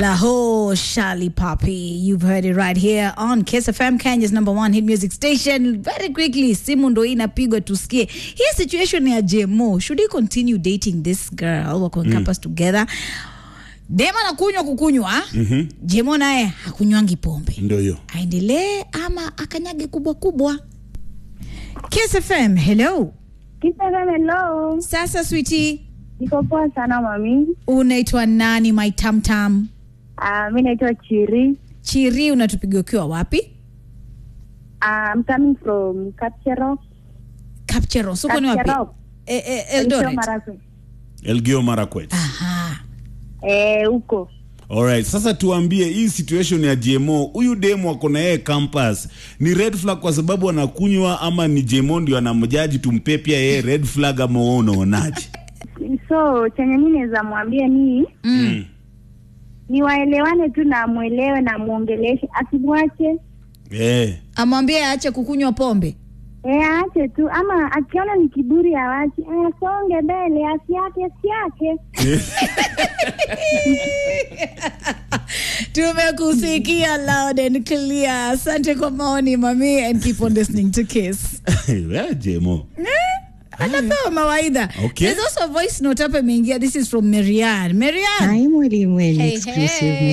Laho Shali Papi. You've heard it right here on Kiss FM, Kenya's number one hit music station. Very quickly, simu ndo inapigwa tusikie. Hii situation ya JMO, should he continue dating this girl? Wako on campus together. Dema anakunywa kukunywa. Mm-hmm. JMO naye hakunywangi pombe. Ndio hiyo. Aendelee ama akanyage kubwa kubwa? Kiss FM, hello. Kisema hello. Sasa sweetie, Niko poa sana mami. unaitwa nani my tamtam? Uh, mi naitwa Chiri. Chiri, unatupiga ukiwa wapi? Uh, I'm coming from Kapchero. Kapcheros, uko ni wapi? Kapchero. Eh, eh, Eldoret. Marakwet. Elgeyo Marakwet. Aha. Eh, huko. Alright, sasa tuambie hii situation ya JMO, huyu demo ako na yeye campus ni red flag kwa sababu anakunywa ama ni JMO ndio anamjaji tumpe pia yeye red flag ama wewe unaonaje? So chenye mi naweza mwambia ni Mm. ni waelewane tu na mwelewe na muongeleshe, asimwache Eh. Amwambie aache kukunywa pombe. eh, aache tu, ama akiona ni kiburi awache, asonge mbele, asiake asiake. Tumekusikia loud and clear. Asante kwa maoni mami and keep on listening to Kiss. Wewe JMO. Anapewa mawaidha. Okay. There's also a voice note hapa imeingia. This is from Marianne. Marianne. Hi, Mwalimu Hey, exclusive hey.